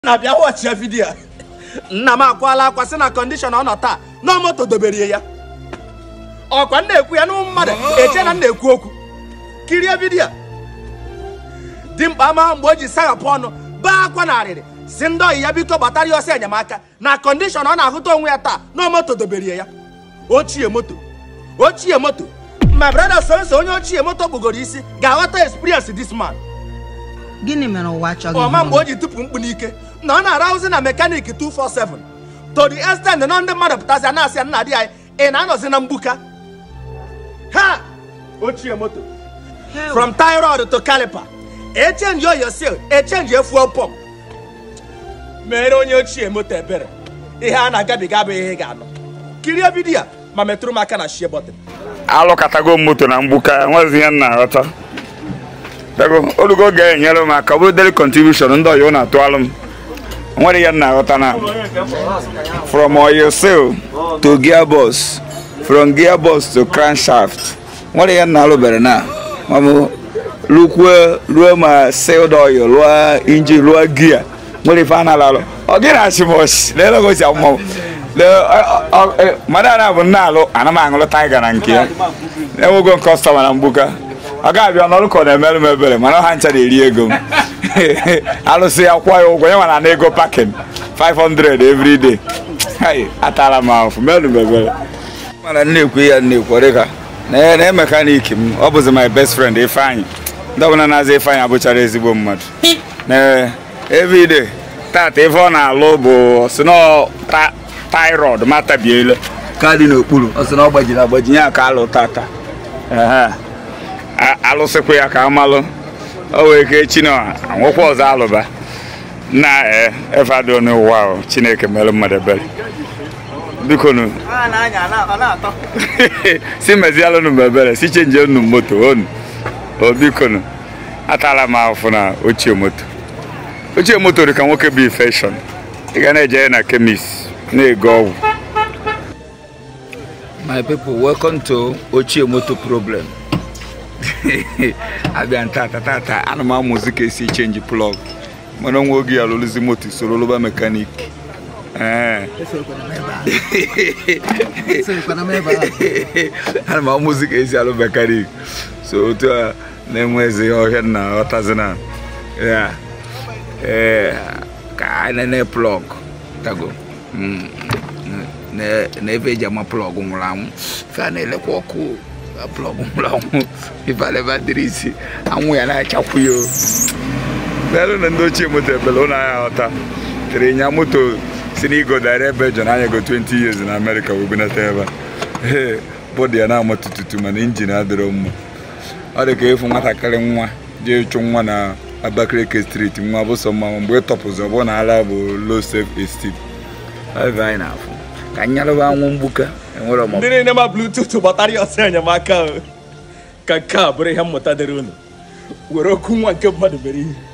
na-abịa wọchịa vidiyo a. nna m akwala akwa sị na kọndishọn ọ nọ taa na moto dobere ya ọkwa m na-ekwu ya n'ụmụ mmadụ eche na m na-ekwu okwu kirie vidiyo a. dimkpa ama mgbe o ji saghapụ ọnụ baa akwa na arịrị si ndị ọyị ya biko gbatara ya ọsọ enyemaka na kọndishọn ọ na-ahụta onwe ya taa na moto dobere ya ochie moto ochie moto ma brada sonso onye ochie moto kpugoro isi ga-aghọta experience this man gịnị mere ụwa achọghị ọma mgbe ịhụ o ji tupu mkpu n'ike na ọ na-arahụzi na mekanik 247 to the extent na ndị mmadụ pụtazi a na-asị ya nna di anyị ị na-anọzi na mgbuka ha ochie moto Hell, from tie rod to caliper echenji oyo seal echenji fuel pump mere onye ochie moto ebere ihe a na-agabiga abụghị ihe ị ga-anọ kirie vidiyo a ma metụrụ m aka na shie bọtịn alụkatago m moto na mgbuka enwezi ihe m na-aghọta dago olugo ga-enyere m aka ọ bụrụ daily contribution ndị ọyọ na-atụalụ m nwere ihe m na-aghọta na from oil seal to gearbox from gearbox to crankshaft nwere ihe m na-alụbere na mamụ lukwue ruo ma sealed oil ruo injin ruo gia nwere ife a na-alụ ọ gị na-achị m ọchị leelegosi amụmụ mmadụ a na-abụ nna alụ ana m aṅụlụ taiga na nke ya enwego kọstọma na mgbuka ọ ga-abịa n'ọrụ ka ọ na-emerụ m ebere mana ha ncha na-eri ego m alụsị ya kwụọ ya ụgwọ ya nwara na ego pakin 500 every day hai atala m ahụfụ merụ m ebere mana na-ekwu ya na-ekwu dịka na na mekaniki m ọ bụzi my best friend ifeanyị ndị ọbụla na-aza ifeanyị abụchara ezigbo mmadụ na everyday tata ife ọ na-alụ bụ si na tairod matabiele ka dị n'okpuru ọ sị na ọ gbajiri agbaji ya ka alụ tata Ehe. A- alụsịkwa ya ka amalụ o wee ike echi na anwụkwa ọzọ alụba na ee efado n'ụwa ahụ chineke mere mmadụ ebere biko nu si mezialụnụ m ebere si chenji unu moto onu o biko nu atala m ahụfụ na ochie moto ochie moto dị ka nwoke bụ infection ị ga na-eje na kemis na-ego ọgwụ my people welcome to ochie moto problem abịa tata tata ana m amụzi ka esi chenji plọg mana onwe oge ya lụlụzi moto soro lụba mekanik Ee. Esokwana m ebe a. ana m amụzi ka esi alụ mekanik so otu a na-enwezi ọhịa na ọtazi na ya ee ka anyị nene plọg tago Mm. Na- na ebe eji ama plọg nwụrụ anwụ ife a na-elekwa ọkụ na plọg nwụrụ anwụ ife aleba dịrị isi anwụ ya na-achakwu ya o n'elu na ndị ochie moto ebele ụlọ anya ghọta tere nya moto si n'igo dara ebe jon anya go 20 years na amerịka wee bunata ebe a ee bọdụ ya na-ama tututu mana injin adịrọ mma ọ dị ka efu nwatakịrị nwa jee chụ nwa na abakaliki steeti nwa bụ sọ mma mgbe ị tọpụzi ọ bụrụ na ala bụ low self esteem ebe anyị na-afụ ka nyalụba anwụ mgbuka enwere ọmụ ndị niile ma bluetooth gbatara ya ọsọ enyemaka o. ka nke a bụrụ ihe mmụta dịrị unu were okwu nwa nke mmadụ mere ihe